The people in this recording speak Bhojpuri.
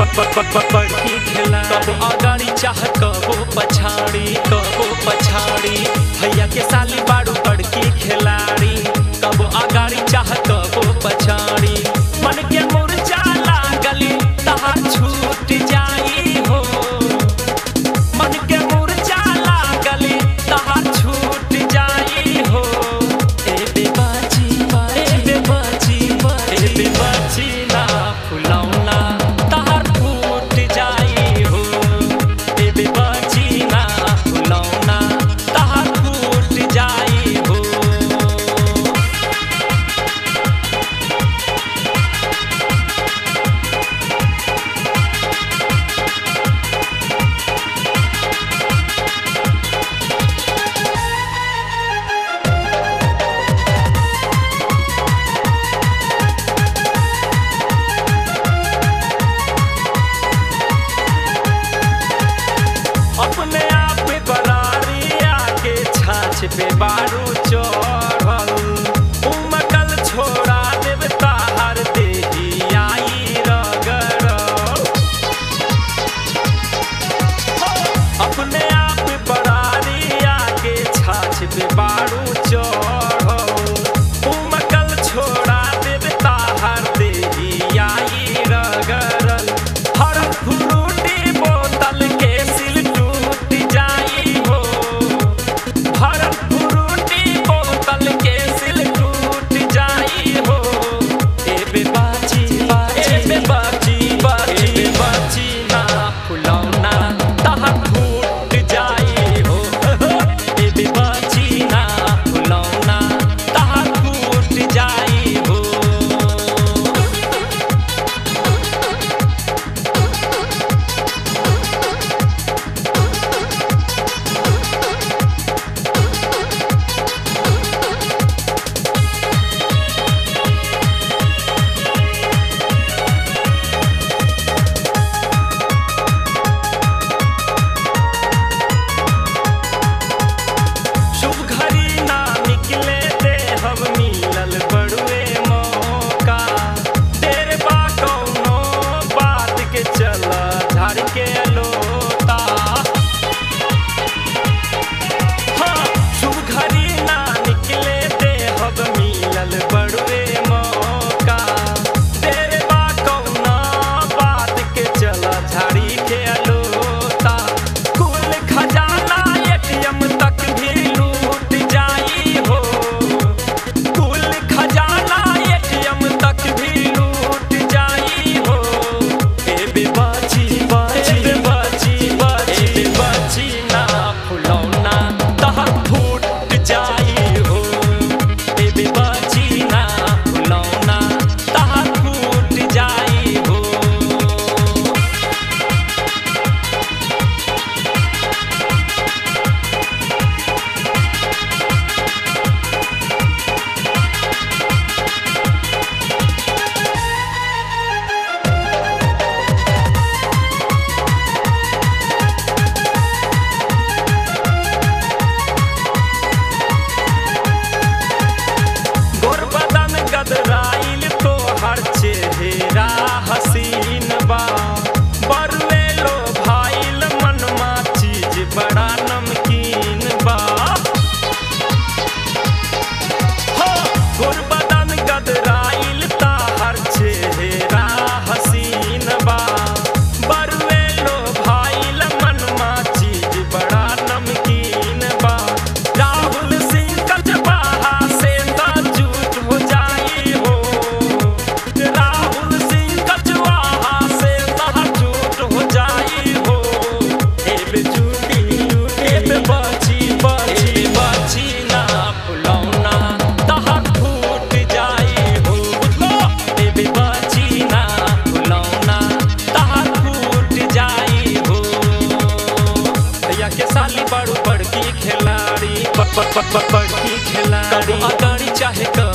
बड़की खेला कबो अगाड़ी चाह कबो पछाड़ी कबो पछाड़ी भैया के साली बाड़ू बड़की खिलाड़ी कबो अगाड़ी चाह कबो पछाड़ी मन के मुरझा लागली तहार छूट जाई हो मन के मुरझा लागली तहार छूट जाई हो ए बेबाची ए बेबाची ए बेबाची ना फुलौना तहार फूट जाई हो ए बेबाची ना फुलौना तहार फूट जाई हो अपने आप बरारी आके छाछ पे बारू चढ़ल उमकल छोड़ा देव ताहर देही आई रगड़ल अपने आप बरारी आके छाछ पे बारू चढ़ल उमकल छोड़ा देव ताहर देही आई रगड़ल हर फ्रूटी बोतल के सिल टूट जाई हो हर फ्रूटी बोतल के सिल टूट जाई हो ए बेबाची ए बेबाची बाची बेबाची ना फुलौना तहार फूट जाई हो ए बेबाची ना फुलौना तहार फूट जाई हो शुभ घड़ी ना निकले दे हम मिलल बड़ुए मौका तेरे बा कौनो बात के चला झाड़ के लोता हाँ, शुभ घड़ी ना निकले दे हम मिलल बड़ुए मौका तेरे बा कौनो बात के चला झाड़ी के लोता कुल खजाना एटीएम तक भी लूट जाई हो कुल खजाना एटीएम तक भी लूट जाई हो ए बेबाची बाची बेबाची बाची बेबाची ना फुलौना तहर फूट जाई हो ए बेबाची ना फुलौना तहर फूट जाई हो गोर बदन गदराइल तो हर चेहरा हसीन बा बरुए लो भाइल मनमा चीज बड़ा नमकीन बा हो गोर बदन गदराइल ता हर चेहरा हसीन बा बरुए लो भाइल मनमा चीज बड़ा नमकीन बा राहुल सिंह कचबाहा से ता झूठ हो जाई हो राहुल सिंह कचवाहा से ता झूठ हो जाई हो ए बे झूठी ए बे बाची बाची बाची ना फुलौना तहर फूट जाई हो बुझलो ए बे बाची ना फुलौना तहर फूट जाई हो भैया के साली बड़ू बड़की खिलाड़ी ब- ब- ब- ब- बड़की खिलाड़ी कबो अगाड़ी चाहे कबो